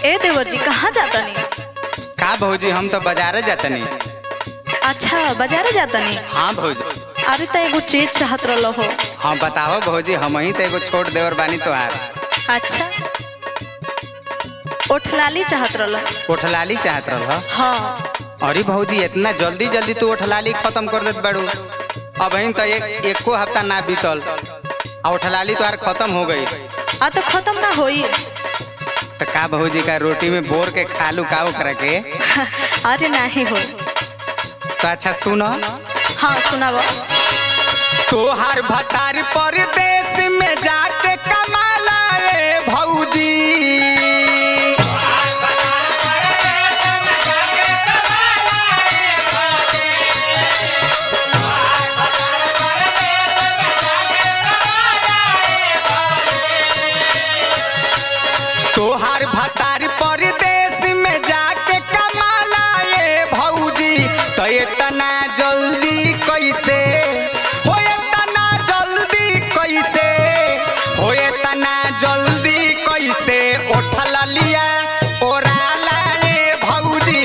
ए देवर जी कहाँ जाता नहीं का भौजी हम तो बाजारे जातनी अच्छा बाजारे जाता नहीं हाँ भौजी अरे तो एगो चीज चाहत रहो हो हाँ बताओ भौजी हम ही तो एगो छोट देवर बानी तोहार अच्छा ओठलाली चाहत रहो ओठलाली चाहत रह हाँ अरे भौजी इतना जल्दी जल्दी तू ओठलाली खत्म कर देत बाड़ू अब ही तो एक एको हफ्ता ना बीतल आ ओठलाली तोहार खत्म हो गई आ तो खत्म ना होई तो का भौजी का रोटी में बोर के खालू का ओकरा के अरे नहीं हो तो अच्छा सुनो हाँ सुनाबो तोहार भतार परदेश में जाके कमाला ए भौजी तोहार भतार परदेश में जाके कमाला ए भौजी तो इतना जल्दी कैसे हो इतना जल्दी कैसे हो इतना जल्दी कैसे उठल लिया ओराला ए भौजी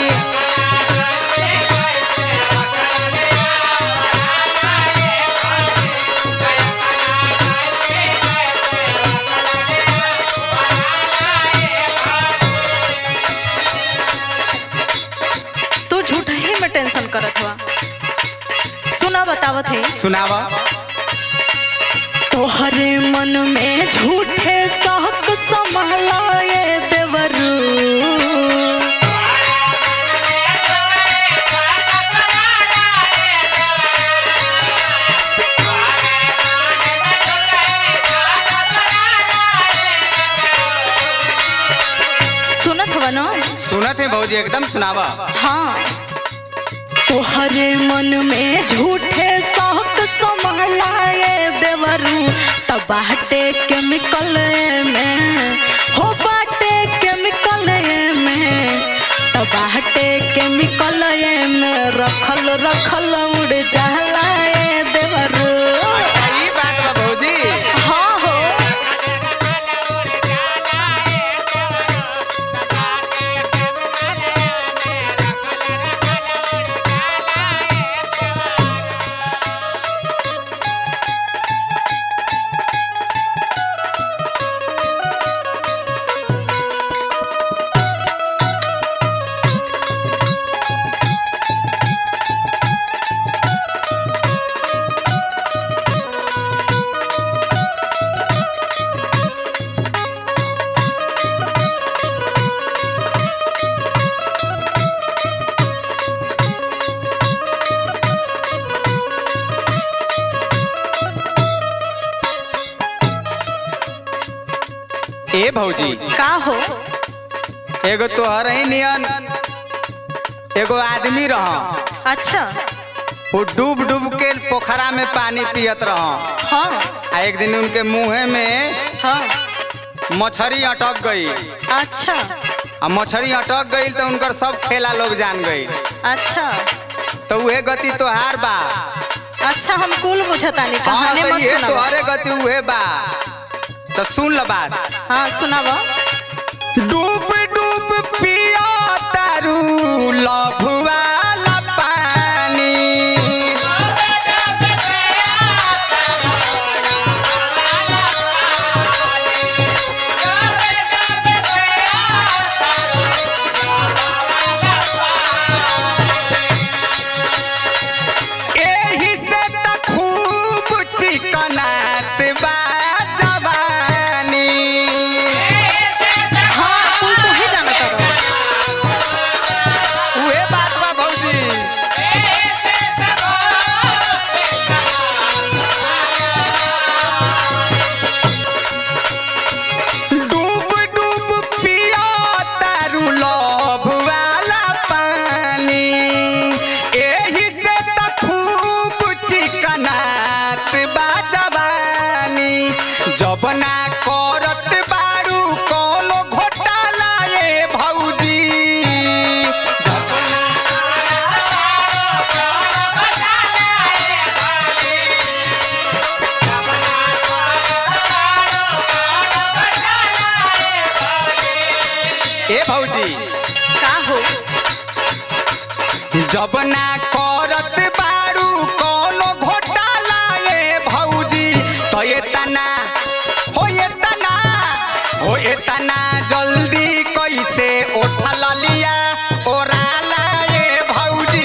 तू झूठ ही में टेंशन करत हुआ सुना बतावत है सुनावा तोहरे मन में झूठे शौक संभालाए देवरू सुनत हवा ना सुनत है भौजी एकदम सुनावा हाँ तोहरे मन में झूठे शौक संभालाए देवरू तब बाटे केमिकल में हो बाटे केमिकल में तब बाटे केमिकल में रखल रखल उड़ जहलाए देवरू अच्छा ई बात बा भौजी हाँ हो ए भौजी का हो एगो तोहर ही नियन एगो आदमी रह अच्छा वो डूब डूब के पोखरा में पानी पियत रह हाँ आ एक दिन उनके मुंहे में हाँ मछली अटक गई अच्छा आ मछली अटक गई तो उनकर सब खेला लोग जान गई अच्छा तो उहे गति तोहार बा अच्छा हम कुल बुझतानी हाँ कहानी तो मत ये सुनाबो तोहरे गति उहे बा तो सुन ल बात हाँ सुनाबो डूब डूब पिया तारू लभुआ पानी एही से त खूब चिकनात बा जवानी हाँ कुल ए भौजी का हो जब ना करत बारू कोनो घोटाला ए भौजी तो ये तना हो ये तना हो ये तना जल्दी कैसे उठल लिया ओराला ए भौजी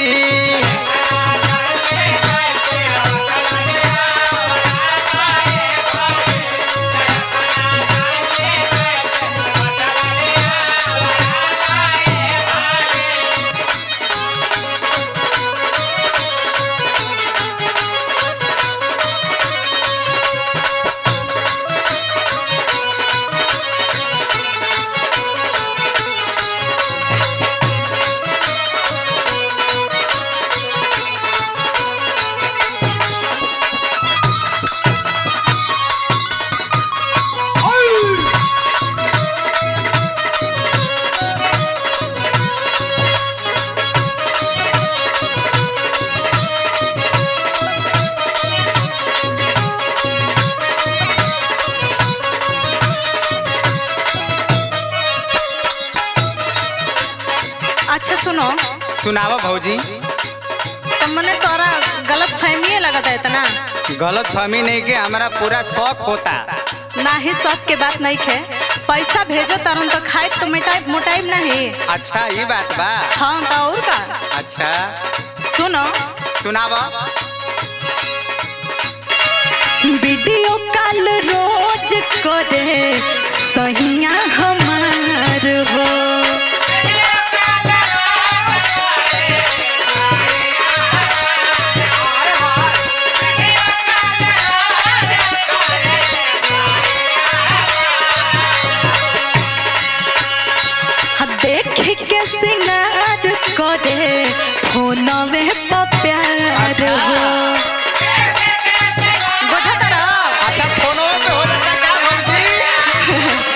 अच्छा सुनो सुनावा भौजी तो मने तोरा गलत फहमी लगता है इतना गलत फहमी नहीं के हमारा पूरा शौक होता ना ही सब के बात नहीं खे पैसा भेजो तरन तो खाए तो मिटाई मोटाई नहीं अच्छा ये बात बा हाँ तो और का अच्छा सुनो सुनावा वीडियो कॉल रोज करे सहिया हमार हो हाँ, देख के सिंगार करे फोनवे पर प्यार हो बुझा तारा अच्छा फोनो पे हो जाता का भौजी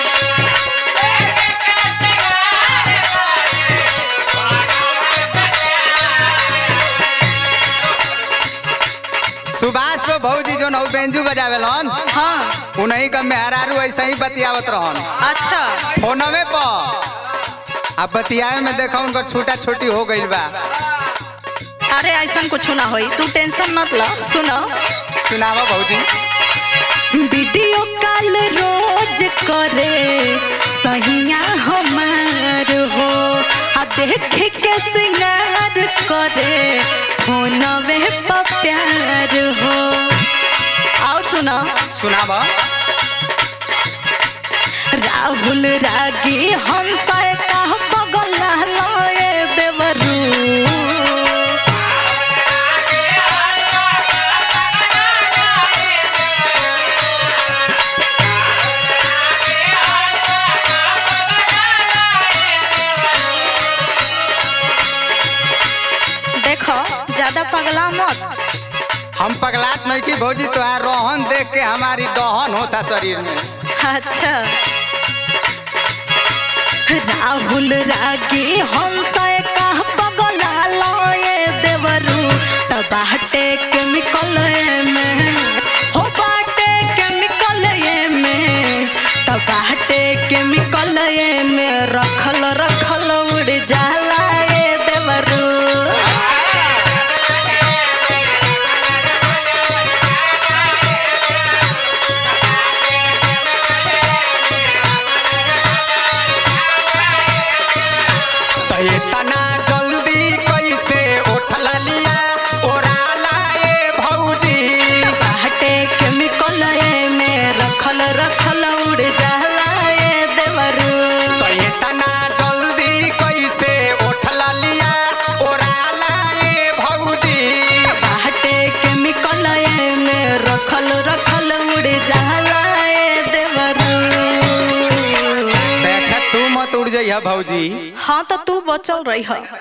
सुभाष को भौजी जो नौ बेंजू बजावेलन हाँ उन्हीं का मेहरारू ऐसा ही बतियावत रहन अच्छा फोनवे पर अब बतियावे में देखा उनका छोटा छोटी हो गई बा अरे ऐसा कुछ ना होई तू टेंशन मत लो सुनो सुनावा भौजी वीडियो कॉल रोज करे सहिया हमार हो आ देख के सिंगार करे फोनवे पर प्यार हो और सुनो सुनावा राहुल रागी हमसे कह बगल लए देवरू देखो ज्यादा पगला मत हम पगलात नहीं की भौजी तोहार रोहन देख के हमारी दहन होता शरीर में अच्छा राहुल रागी हमसे कह पगला लए देवरू त बाटे केमिकल में हो बाटे केमिकल में त बाटे केमिकल में रखल रखल उड़ जाला ए देवरू तो इतना जल्दी कैसे उठल लिया ओराला ए भौजी बाटे केमिकल में रखल रखल उड़ जाला ए देवरू तो इतना जल्दी कैसे उठल लिया ओराला ए भौजी बाटे केमिकल में रखल रखल उड़ जाला ए देवरू तो अच्छा तू मत उड़ जाइए भौजी हाँ तो तू बचल रही